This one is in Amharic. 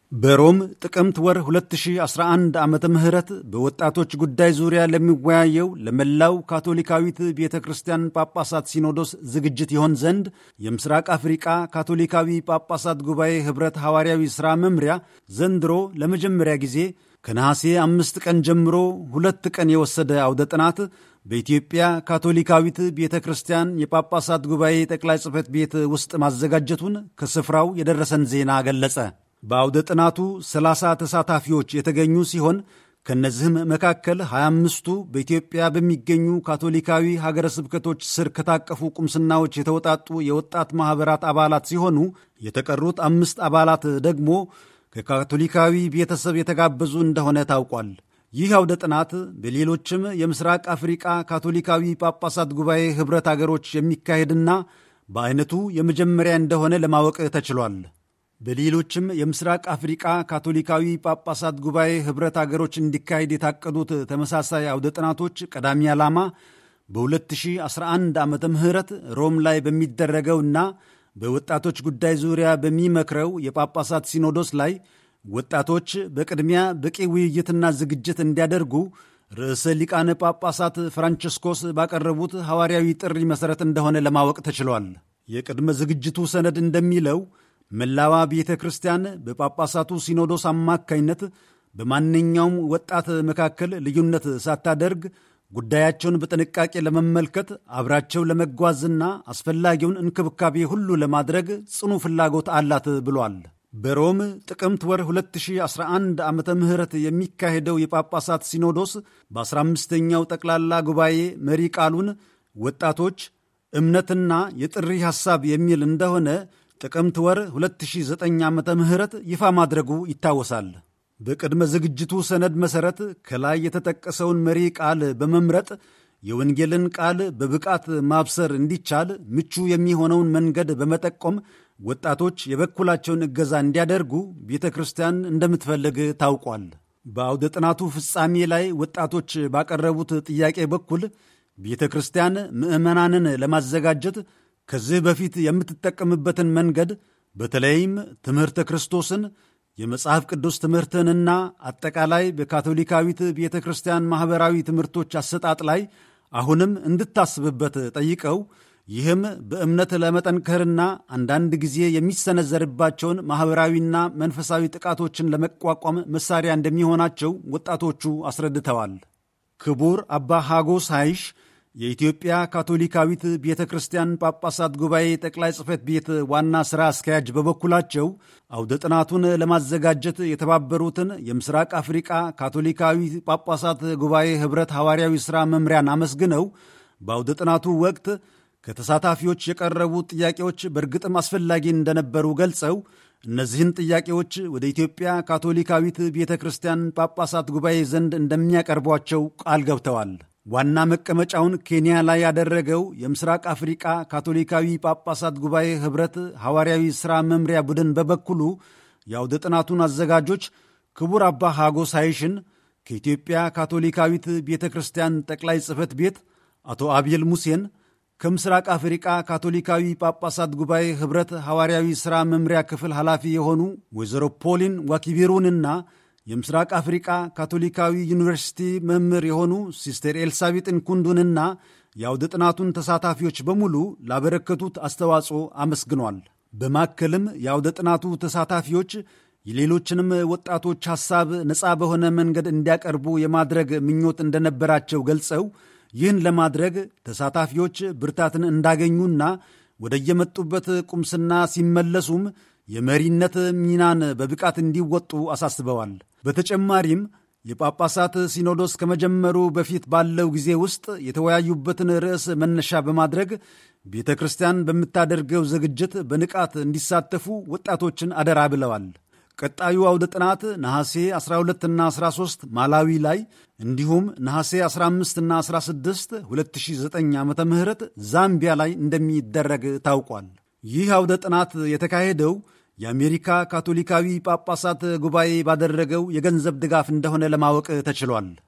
በሮም ጥቅምት ወር 2011 ዓመተ ምህረት በወጣቶች ጉዳይ ዙሪያ ለሚወያየው ለመላው ካቶሊካዊት ቤተ ክርስቲያን ጳጳሳት ሲኖዶስ ዝግጅት ይሆን ዘንድ የምስራቅ አፍሪቃ ካቶሊካዊ ጳጳሳት ጉባኤ ኅብረት ሐዋርያዊ ሥራ መምሪያ ዘንድሮ ለመጀመሪያ ጊዜ ከነሐሴ አምስት ቀን ጀምሮ ሁለት ቀን የወሰደ አውደ ጥናት በኢትዮጵያ ካቶሊካዊት ቤተ ክርስቲያን የጳጳሳት ጉባኤ ጠቅላይ ጽሕፈት ቤት ውስጥ ማዘጋጀቱን ከስፍራው የደረሰን ዜና ገለጸ። በአውደ ጥናቱ 30 ተሳታፊዎች የተገኙ ሲሆን ከእነዚህም መካከል 25ቱ በኢትዮጵያ በሚገኙ ካቶሊካዊ ሀገረ ስብከቶች ስር ከታቀፉ ቁምስናዎች የተውጣጡ የወጣት ማኅበራት አባላት ሲሆኑ የተቀሩት አምስት አባላት ደግሞ ከካቶሊካዊ ቤተሰብ የተጋበዙ እንደሆነ ታውቋል። ይህ አውደ ጥናት በሌሎችም የምስራቅ አፍሪቃ ካቶሊካዊ ጳጳሳት ጉባኤ ኅብረት አገሮች የሚካሄድና በዐይነቱ የመጀመሪያ እንደሆነ ለማወቅ ተችሏል። በሌሎችም የምስራቅ አፍሪቃ ካቶሊካዊ ጳጳሳት ጉባኤ ኅብረት አገሮች እንዲካሄድ የታቀዱት ተመሳሳይ አውደ ጥናቶች ቀዳሚ ዓላማ በ2011 ዓመተ ምህረት ሮም ላይ በሚደረገውና በወጣቶች ጉዳይ ዙሪያ በሚመክረው የጳጳሳት ሲኖዶስ ላይ ወጣቶች በቅድሚያ በቂ ውይይትና ዝግጅት እንዲያደርጉ ርዕሰ ሊቃነ ጳጳሳት ፍራንቸስኮስ ባቀረቡት ሐዋርያዊ ጥሪ መሠረት እንደሆነ ለማወቅ ተችሏል። የቅድመ ዝግጅቱ ሰነድ እንደሚለው መላዋ ቤተ ክርስቲያን በጳጳሳቱ ሲኖዶስ አማካይነት በማንኛውም ወጣት መካከል ልዩነት ሳታደርግ ጉዳያቸውን በጥንቃቄ ለመመልከት አብራቸው ለመጓዝና አስፈላጊውን እንክብካቤ ሁሉ ለማድረግ ጽኑ ፍላጎት አላት ብሏል። በሮም ጥቅምት ወር 2011 ዓመተ ምህረት የሚካሄደው የጳጳሳት ሲኖዶስ በ15ኛው ጠቅላላ ጉባኤ መሪ ቃሉን ወጣቶች እምነትና የጥሪ ሐሳብ የሚል እንደሆነ ጥቅምት ወር 2009 ዓመተ ምህረት ይፋ ማድረጉ ይታወሳል። በቅድመ ዝግጅቱ ሰነድ መሠረት ከላይ የተጠቀሰውን መሪ ቃል በመምረጥ የወንጌልን ቃል በብቃት ማብሰር እንዲቻል ምቹ የሚሆነውን መንገድ በመጠቆም ወጣቶች የበኩላቸውን እገዛ እንዲያደርጉ ቤተ ክርስቲያን እንደምትፈልግ ታውቋል። በአውደ ጥናቱ ፍጻሜ ላይ ወጣቶች ባቀረቡት ጥያቄ በኩል ቤተ ክርስቲያን ምዕመናንን ለማዘጋጀት ከዚህ በፊት የምትጠቀምበትን መንገድ በተለይም ትምህርተ ክርስቶስን የመጽሐፍ ቅዱስ ትምህርትንና አጠቃላይ በካቶሊካዊት ቤተ ክርስቲያን ማኅበራዊ ትምህርቶች አሰጣጥ ላይ አሁንም እንድታስብበት ጠይቀው ይህም በእምነት ለመጠንከርና አንዳንድ ጊዜ የሚሰነዘርባቸውን ማኅበራዊና መንፈሳዊ ጥቃቶችን ለመቋቋም መሳሪያ እንደሚሆናቸው ወጣቶቹ አስረድተዋል። ክቡር አባ ሃጎስ ሃይሽ የኢትዮጵያ ካቶሊካዊት ቤተ ክርስቲያን ጳጳሳት ጉባኤ ጠቅላይ ጽሕፈት ቤት ዋና ሥራ አስኪያጅ በበኩላቸው አውደ ጥናቱን ለማዘጋጀት የተባበሩትን የምስራቅ አፍሪቃ ካቶሊካዊ ጳጳሳት ጉባኤ ኅብረት ሐዋርያዊ ሥራ መምሪያን አመስግነው በአውደ ጥናቱ ወቅት ከተሳታፊዎች የቀረቡ ጥያቄዎች በእርግጥም አስፈላጊ እንደነበሩ ገልጸው እነዚህን ጥያቄዎች ወደ ኢትዮጵያ ካቶሊካዊት ቤተ ክርስቲያን ጳጳሳት ጉባኤ ዘንድ እንደሚያቀርቧቸው ቃል ገብተዋል። ዋና መቀመጫውን ኬንያ ላይ ያደረገው የምስራቅ አፍሪቃ ካቶሊካዊ ጳጳሳት ጉባኤ ኅብረት ሐዋርያዊ ሥራ መምሪያ ቡድን በበኩሉ የአውደ ጥናቱን አዘጋጆች ክቡር አባ ሃጎስ ሃይሽን ከኢትዮጵያ ካቶሊካዊት ቤተ ክርስቲያን ጠቅላይ ጽሕፈት ቤት አቶ አብየል ሙሴን ከምስራቅ አፍሪቃ ካቶሊካዊ ጳጳሳት ጉባኤ ኅብረት ሐዋርያዊ ሥራ መምሪያ ክፍል ኃላፊ የሆኑ ወይዘሮ ፖሊን ዋኪቢሩንና የምስራቅ አፍሪቃ ካቶሊካዊ ዩኒቨርሲቲ መምህር የሆኑ ሲስተር ኤልሳቤጥን ኩንዱንና የአውደ ጥናቱን ተሳታፊዎች በሙሉ ላበረከቱት አስተዋጽኦ አመስግኗል። በማከልም የአውደ ጥናቱ ተሳታፊዎች የሌሎችንም ወጣቶች ሐሳብ ነፃ በሆነ መንገድ እንዲያቀርቡ የማድረግ ምኞት እንደነበራቸው ገልጸው ይህን ለማድረግ ተሳታፊዎች ብርታትን እንዳገኙና ወደየመጡበት ቁምስና ሲመለሱም የመሪነት ሚናን በብቃት እንዲወጡ አሳስበዋል። በተጨማሪም የጳጳሳት ሲኖዶስ ከመጀመሩ በፊት ባለው ጊዜ ውስጥ የተወያዩበትን ርዕስ መነሻ በማድረግ ቤተ ክርስቲያን በምታደርገው ዝግጅት በንቃት እንዲሳተፉ ወጣቶችን አደራ ብለዋል። ቀጣዩ አውደ ጥናት ነሐሴ 12ና 13 ማላዊ ላይ እንዲሁም ነሐሴ 15ና 16 2009 ዓ ም ዛምቢያ ላይ እንደሚደረግ ታውቋል። ይህ አውደ ጥናት የተካሄደው የአሜሪካ ካቶሊካዊ ጳጳሳት ጉባኤ ባደረገው የገንዘብ ድጋፍ እንደሆነ ለማወቅ ተችሏል።